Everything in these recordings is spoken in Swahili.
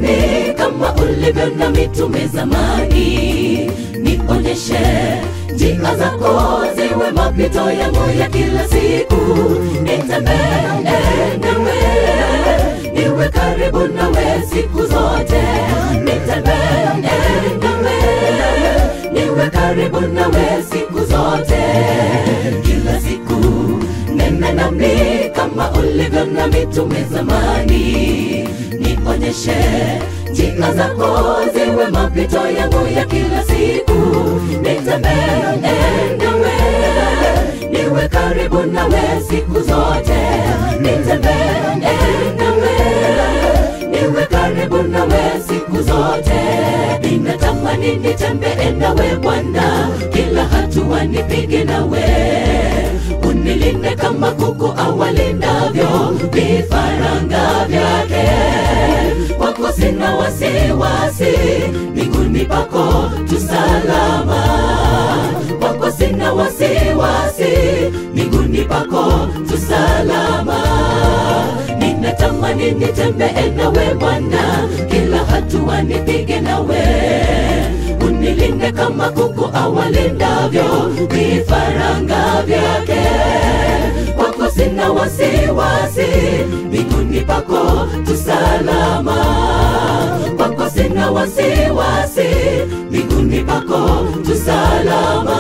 nami kama ulivyo na mitume zamani, nionyeshe njia zako ziwe mapito yangu ya kila siku, nitembee nawe, niwe karibu nawe siku zote, nitembee nawe, niwe karibu nawe siku zote, kila siku nena nami kama ulivyo na mitume zamani, nionyeshe njia zako ziwe mapito yangu ya kila siku, nitembee nawe, niwe karibu nawe siku zote, nitembee nawe, niwe karibu nawe siku zote. Ninatamani nitembee nawe Bwana, kila hatua nipige nawe unilinde kama kuku awalindavyo vifaranga vyake. Kwako sina wasiwasi, miguuni pako tu salama. Kwako sina wasiwasi, miguuni pako tu salama. Ninatamani nitembee nawe Bwana, kila hatua nipige nawe unilinde kama kuku awalindavyo vifaranga vyake. Kwako sina wasiwasi, miguuni pako tu salama. Kwako sina wasiwasi, miguuni pako tu salama.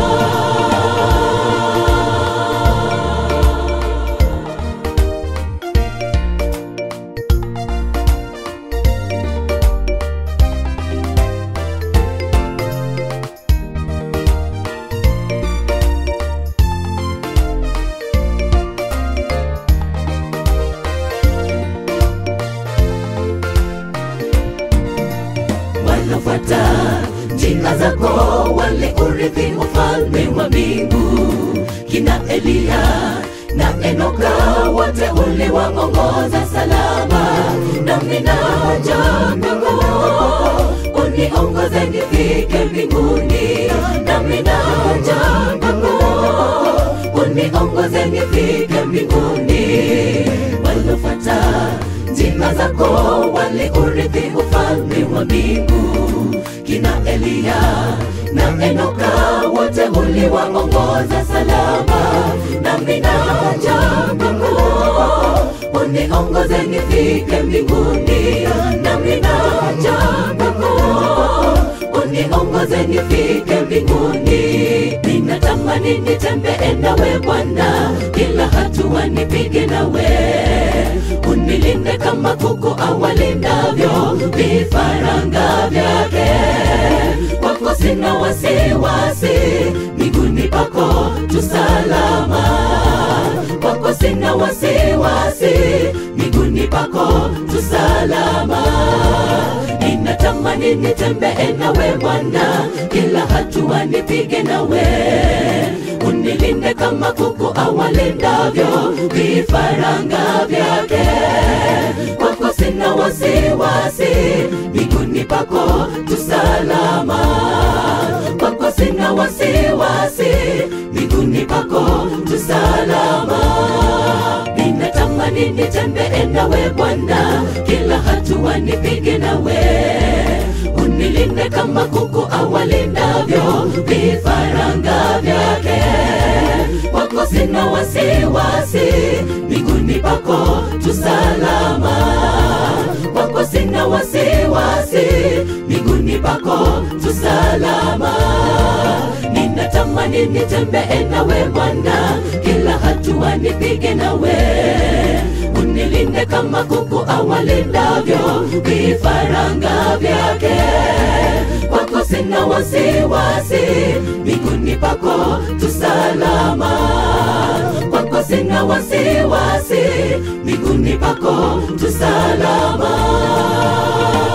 wanafuata njia zako waliurithi ufalme wa mbingu kina Eliya na Enoka wote uliwaongoza salama, nami naja kwako uniongoze nifike mbinguni, nami naja kwako uniongoze nifike mbinguni. Walofuata njia zako waliurithi ufalme wa mbingu, kina Eliya na Enoka wote uliwaongoza salama, nami naja kwako uniongoze nifike mbinguni, nami naja kwako uniongoze nifike mbinguni. Ninatamani nitembee nawe Bwana, kila hatua nipige nawe, unilinde kama kuku awalindavyo vifaranga vyake. Kwako sina wasiwasi, miguuni pako tu salama. Kwako sina wasiwasi, miguuni pako tu salama. Ninatamani nitembee nawe Bwana, kila hatua nipige nawe, unilinde kama kuku awalindavyo vifaranga vyake. Kwako sina wasiwasi, miguuni pako tu salama. Kwako sina wasiwasi, miguuni pako tu salama. Ninatamani nitembee nawe Bwana, kila hatua nipige nawe, unilinde kama kuku awalindavyo vifaranga vyake. Kwako sina wasiwasi, miguuni pako tu salama. Kwako sina wasiwasi, miguuni pako tu salama. Ninatamani nitembee nawe Bwana, kila hatua nipige nawe, unilinde kama kuku awalindavyo vifaranga vyake. Kwako sina wasiwasi, miguuni pako tu salama. Kwako sina wasiwasi, miguuni pako tu salama.